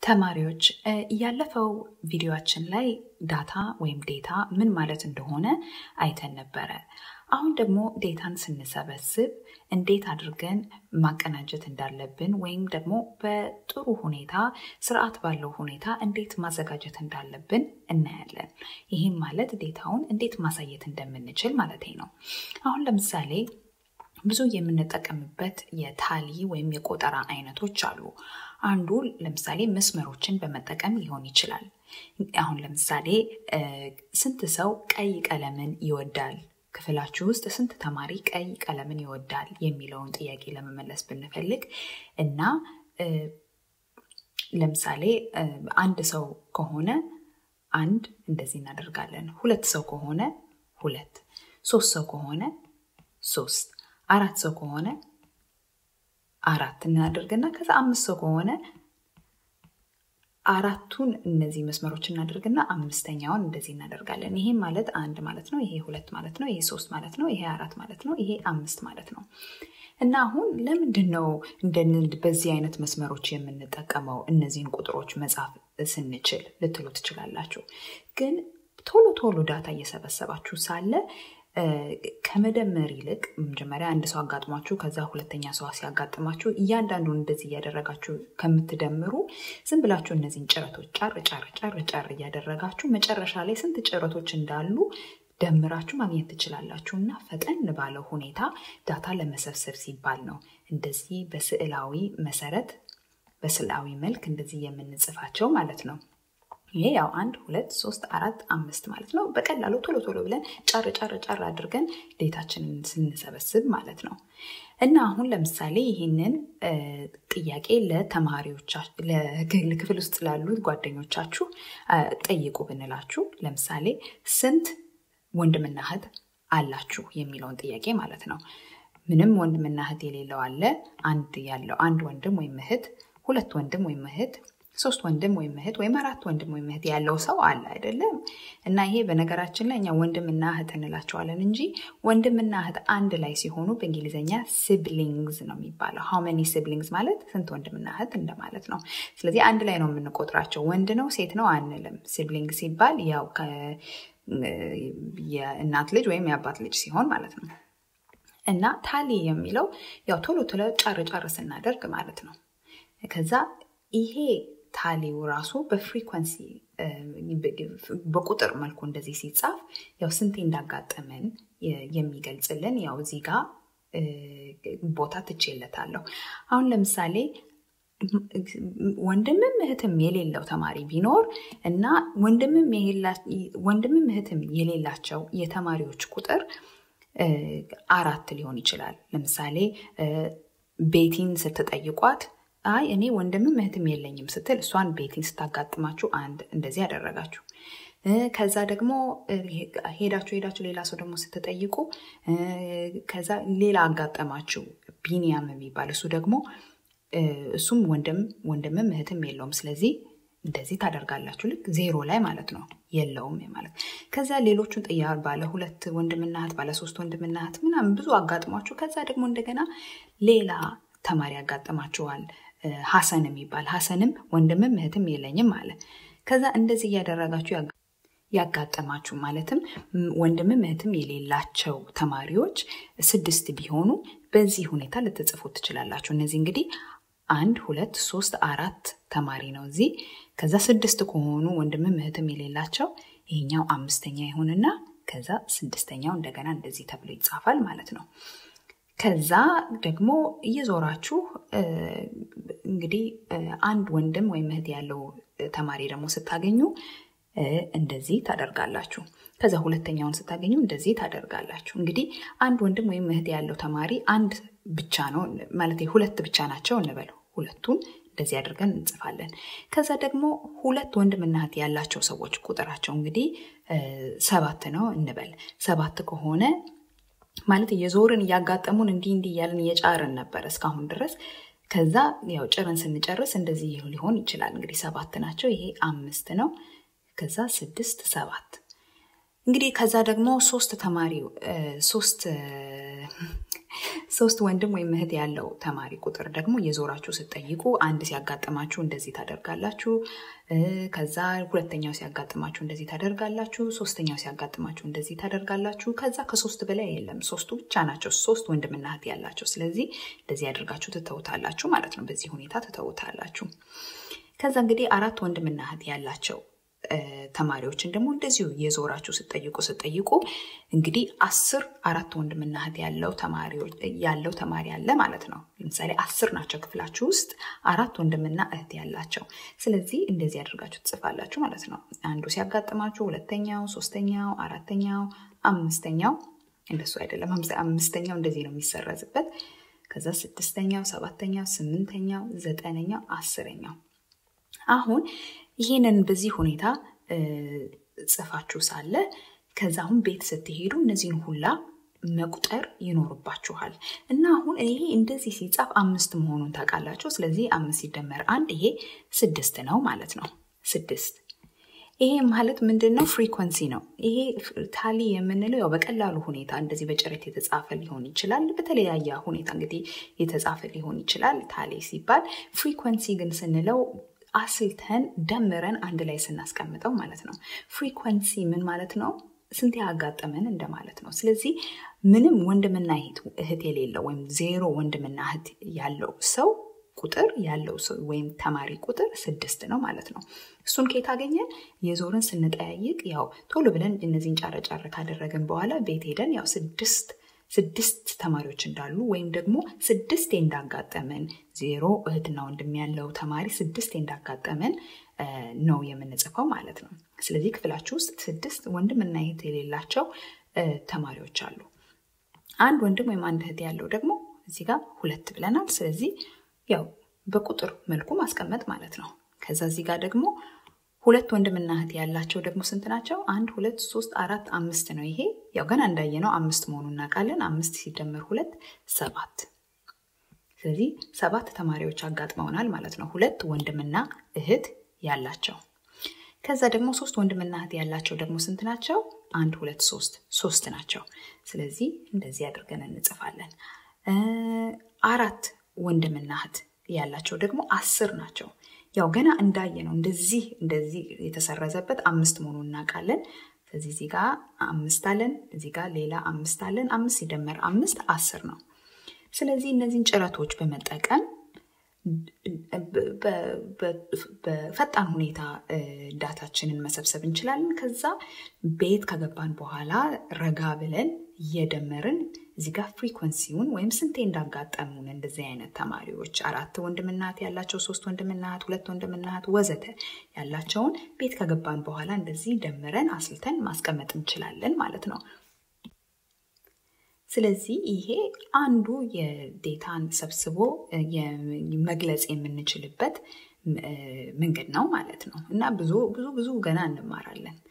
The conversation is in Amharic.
ተማሪዎች ያለፈው ቪዲዮአችን ላይ ዳታ ወይም ዴታ ምን ማለት እንደሆነ አይተን ነበረ። አሁን ደግሞ ዴታን ስንሰበስብ እንዴት አድርገን ማቀናጀት እንዳለብን ወይም ደግሞ በጥሩ ሁኔታ ስርዓት ባለው ሁኔታ እንዴት ማዘጋጀት እንዳለብን እናያለን። ይህም ማለት ዴታውን እንዴት ማሳየት እንደምንችል ማለት ነው። አሁን ለምሳሌ ብዙ የምንጠቀምበት የታሊ ወይም የቆጠራ አይነቶች አሉ። አንዱ ለምሳሌ መስመሮችን በመጠቀም ሊሆን ይችላል። አሁን ለምሳሌ ስንት ሰው ቀይ ቀለምን ይወዳል? ክፍላችሁ ውስጥ ስንት ተማሪ ቀይ ቀለምን ይወዳል የሚለውን ጥያቄ ለመመለስ ብንፈልግ እና ለምሳሌ አንድ ሰው ከሆነ አንድ እንደዚህ እናደርጋለን። ሁለት ሰው ከሆነ ሁለት፣ ሶስት ሰው ከሆነ ሶስት፣ አራት ሰው ከሆነ አራት እናደርግና ከዛ አምስት ሰው ከሆነ አራቱን እነዚህ መስመሮች እናደርግና አምስተኛውን እንደዚህ እናደርጋለን። ይሄ ማለት አንድ ማለት ነው። ይሄ ሁለት ማለት ነው። ይሄ ሶስት ማለት ነው። ይሄ አራት ማለት ነው። ይሄ አምስት ማለት ነው። እና አሁን ለምንድን ነው በዚህ አይነት መስመሮች የምንጠቀመው እነዚህን ቁጥሮች መጻፍ ስንችል ልትሉ ትችላላችሁ። ግን ቶሎ ቶሎ ዳታ እየሰበሰባችሁ ሳለ ከመደመር ይልቅ መጀመሪያ አንድ ሰው አጋጥሟችሁ ከዛ ሁለተኛ ሰው ሲያጋጥማችሁ እያንዳንዱን እንደዚህ እያደረጋችሁ ከምትደምሩ ዝም ብላችሁ እነዚህን ጭረቶች ጫር ጫር ጫር ጫር እያደረጋችሁ መጨረሻ ላይ ስንት ጭረቶች እንዳሉ ደምራችሁ ማግኘት ትችላላችሁ። እና ፈጠን ባለው ሁኔታ ዳታ ለመሰብሰብ ሲባል ነው እንደዚህ በስዕላዊ መሰረት በስዕላዊ መልክ እንደዚህ የምንጽፋቸው ማለት ነው። ይሄ ያው አንድ ሁለት ሶስት አራት አምስት ማለት ነው። በቀላሉ ቶሎ ቶሎ ብለን ጫር ጫር ጫር አድርገን ዴታችንን ስንሰበስብ ማለት ነው። እና አሁን ለምሳሌ ይህንን ጥያቄ ለክፍል ውስጥ ላሉት ጓደኞቻችሁ ጠይቁ ብንላችሁ ለምሳሌ ስንት ወንድምና እህት አላችሁ የሚለውን ጥያቄ ማለት ነው። ምንም ወንድምና እህት የሌለው አለ፣ አንድ ያለው አንድ ወንድም ወይም እህት፣ ሁለት ወንድም ወይም እህት ሶስት ወንድም ወይም እህት ወይም አራት ወንድም ወይም እህት ያለው ሰው አለ አይደለም። እና ይሄ በነገራችን ላይ እኛ ወንድምና እህት እንላቸዋለን እንጂ ወንድምና እህት አንድ ላይ ሲሆኑ በእንግሊዝኛ ሲብሊንግዝ ነው የሚባለው። ሃው መኒ ሲብሊንግዝ ማለት ስንት ወንድምና እህት እንደማለት ነው። ስለዚህ አንድ ላይ ነው የምንቆጥራቸው። ወንድ ነው ሴት ነው አንልም። ሲብሊንግ ሲባል ያው የእናት ልጅ ወይም የአባት ልጅ ሲሆን ማለት ነው። እና ታሊ የሚለው ያው ቶሎ ቶሎ ጫር ጫር ስናደርግ ማለት ነው። ከዛ ይሄ ታሊው ራሱ በፍሪኮንሲ በቁጥር መልኩ እንደዚህ ሲጻፍ ያው ስንቴ እንዳጋጠመን የሚገልጽልን ያው እዚህ ጋር ቦታ ትቼለታለሁ። አሁን ለምሳሌ ወንድምም እህትም የሌለው ተማሪ ቢኖር እና ወንድምም እህትም የሌላቸው የተማሪዎች ቁጥር አራት ሊሆን ይችላል። ለምሳሌ ቤቲን ስትጠይቋት አይ እኔ ወንድምም እህትም የለኝም ስትል እሷን ቤቲን ስታጋጥማችሁ አንድ እንደዚህ ያደረጋችሁ። ከዛ ደግሞ ሄዳችሁ ሄዳችሁ ሌላ ሰው ደግሞ ስትጠይቁ ከዛ ሌላ አጋጠማችሁ ቢኒያም የሚባል እሱ ደግሞ እሱም ወንድም ወንድምም እህትም የለውም። ስለዚህ እንደዚህ ታደርጋላችሁ። ልክ ዜሮ ላይ ማለት ነው የለውም ማለት። ከዛ ሌሎቹን ጥያ ባለ ሁለት ወንድምና እህት ባለ ሶስት ወንድምና እህት ምናምን ብዙ አጋጥሟችሁ ከዛ ደግሞ እንደገና ሌላ ተማሪ ያጋጥማችኋል። ሀሰን የሚባል ሀሰንም ወንድምም እህትም የለኝም አለ። ከዛ እንደዚህ እያደረጋችሁ ያጋጠማችሁ ማለትም ወንድምም እህትም የሌላቸው ተማሪዎች ስድስት ቢሆኑ በዚህ ሁኔታ ልትጽፉ ትችላላችሁ። እነዚህ እንግዲህ አንድ ሁለት ሶስት አራት ተማሪ ነው እዚህ። ከዛ ስድስት ከሆኑ ወንድምም እህትም የሌላቸው ይሄኛው አምስተኛ ይሆንና ከዛ ስድስተኛው እንደገና እንደዚህ ተብሎ ይጻፋል ማለት ነው። ከዛ ደግሞ እየዞራችሁ እንግዲህ አንድ ወንድም ወይም እህት ያለው ተማሪ ደግሞ ስታገኙ እንደዚህ ታደርጋላችሁ። ከዛ ሁለተኛውን ስታገኙ እንደዚህ ታደርጋላችሁ። እንግዲህ አንድ ወንድም ወይም እህት ያለው ተማሪ አንድ ብቻ ነው ማለት ሁለት ብቻ ናቸው እንበል። ሁለቱን እንደዚህ አድርገን እንጽፋለን። ከዛ ደግሞ ሁለት ወንድምና እህት ያላቸው ሰዎች ቁጥራቸው እንግዲህ ሰባት ነው እንበል። ሰባት ከሆነ ማለት እየዞርን እያጋጠሙን እንዲህ እንዲህ እያልን እየጫርን ነበር እስካሁን ድረስ። ከዛ ያው ጭርን ስንጨርስ እንደዚህ ሊሆን ይችላል። እንግዲህ ሰባት ናቸው። ይሄ አምስት ነው። ከዛ ስድስት ሰባት እንግዲህ ከዛ ደግሞ ሶስት ተማሪ ሶስት ሶስት ወንድም ወይም እህት ያለው ተማሪ ቁጥር ደግሞ የዞራችሁ ስትጠይቁ አንድ ሲያጋጥማችሁ እንደዚህ ታደርጋላችሁ። ከዛ ሁለተኛው ሲያጋጥማችሁ እንደዚህ ታደርጋላችሁ። ሶስተኛው ሲያጋጥማችሁ እንደዚህ ታደርጋላችሁ። ከዛ ከሶስት በላይ የለም፣ ሶስቱ ብቻ ናቸው ሶስት ወንድምና እህት ያላቸው። ስለዚህ እንደዚህ ያደርጋችሁ ትተውታላችሁ ማለት ነው። በዚህ ሁኔታ ትተውታላችሁ። ከዛ እንግዲህ አራት ወንድምና እህት ያላቸው ተማሪዎችን ደግሞ እንደዚሁ የዞራችሁ ስጠይቁ ስጠይቁ እንግዲህ አስር አራት ወንድምና እህት ያለው ያለው ተማሪ አለ ማለት ነው። ለምሳሌ አስር ናቸው ክፍላችሁ ውስጥ አራት ወንድምና እህት ያላቸው። ስለዚህ እንደዚህ አድርጋችሁ ትጽፋላችሁ ማለት ነው። አንዱ ሲያጋጥማችሁ ሁለተኛው፣ ሶስተኛው፣ አራተኛው፣ አምስተኛው እንደሱ አይደለም። አምስተኛው እንደዚህ ነው የሚሰረዝበት። ከዛ ስድስተኛው፣ ሰባተኛው፣ ስምንተኛው፣ ዘጠነኛው፣ አስረኛው አሁን ይህንን በዚህ ሁኔታ ጽፋችሁ ሳለ ከዛ አሁን ቤት ስትሄዱ እነዚህን ሁላ መቁጠር ይኖርባችኋል እና አሁን ይሄ እንደዚህ ሲጻፍ አምስት መሆኑን ታውቃላችሁ። ስለዚህ አምስት ሲደመር አንድ ይሄ ስድስት ነው ማለት ነው። ስድስት ይሄ ማለት ምንድን ነው? ፍሪኮንሲ ነው። ይሄ ታሊ የምንለው ያው በቀላሉ ሁኔታ እንደዚህ በጭረት የተጻፈ ሊሆን ይችላል። በተለያየ ሁኔታ እንግዲህ የተጻፈ ሊሆን ይችላል ታሊ ሲባል። ፍሪኮንሲ ግን ስንለው አስልተን ደምረን አንድ ላይ ስናስቀምጠው ማለት ነው። ፍሪኮንሲ ምን ማለት ነው? ስንት ያጋጠመን እንደማለት ነው። ስለዚህ ምንም ወንድምና እህት የሌለው ወይም ዜሮ ወንድምና እህት ያለው ሰው ቁጥር ያለው ሰው ወይም ተማሪ ቁጥር ስድስት ነው ማለት ነው። እሱን ከየት አገኘን? የዞርን ስንጠያይቅ ያው ቶሎ ብለን እነዚህን ጫረ ጫረ ካደረግን በኋላ ቤት ሄደን ያው ስድስት ስድስት ተማሪዎች እንዳሉ ወይም ደግሞ ስድስቴ እንዳጋጠመን ዜሮ እህትና ወንድም ያለው ተማሪ ስድስቴ እንዳጋጠመን ነው የምንጽፈው ማለት ነው። ስለዚህ ክፍላችሁ ውስጥ ስድስት ወንድምና እህት የሌላቸው ተማሪዎች አሉ። አንድ ወንድም ወይም አንድ እህት ያለው ደግሞ እዚህ ጋር ሁለት ብለናል። ስለዚህ ያው በቁጥር መልኩ ማስቀመጥ ማለት ነው። ከዛ እዚህ ጋር ደግሞ ሁለት ወንድምና እህት ያላቸው ደግሞ ስንት ናቸው? አንድ ሁለት ሶስት አራት አምስት ነው። ይሄ ያው ገና እንዳየነው አምስት መሆኑን እናውቃለን። አምስት ሲደመር ሁለት ሰባት። ስለዚህ ሰባት ተማሪዎች አጋጥመውናል ማለት ነው። ሁለት ወንድምና እህት ያላቸው። ከዛ ደግሞ ሶስት ወንድምና እህት ያላቸው ደግሞ ስንት ናቸው? አንድ ሁለት ሶስት ሶስት ናቸው። ስለዚህ እንደዚህ አድርገን እንጽፋለን። አራት ወንድምና እህት ያላቸው ደግሞ አስር ናቸው። ያው ገና እንዳየ ነው እንደዚህ እንደዚህ የተሰረዘበት አምስት መሆኑን እናውቃለን። ስለዚህ እዚህ ጋር አምስት አለን፣ እዚህ ጋር ሌላ አምስት አለን። አምስት ሲደመር አምስት አስር ነው። ስለዚህ እነዚህን ጭረቶች በመጠቀም በፈጣን ሁኔታ ዳታችንን መሰብሰብ እንችላለን። ከዛ ቤት ከገባን በኋላ ረጋ ብለን እየደመርን እዚህ ጋር ፍሪኮንሲውን ወይም ስንቴ እንዳጋጠሙን እንደዚህ አይነት ተማሪዎች አራት ወንድምናት ያላቸው፣ ሶስት ወንድምናት፣ ሁለት ወንድምናት ወዘተ ያላቸውን ቤት ከገባን በኋላ እንደዚህ ደምረን አስልተን ማስቀመጥ እንችላለን ማለት ነው። ስለዚህ ይሄ አንዱ የዴታን ሰብስቦ መግለጽ የምንችልበት መንገድ ነው ማለት ነው እና ብዙ ብዙ ብዙ ገና እንማራለን።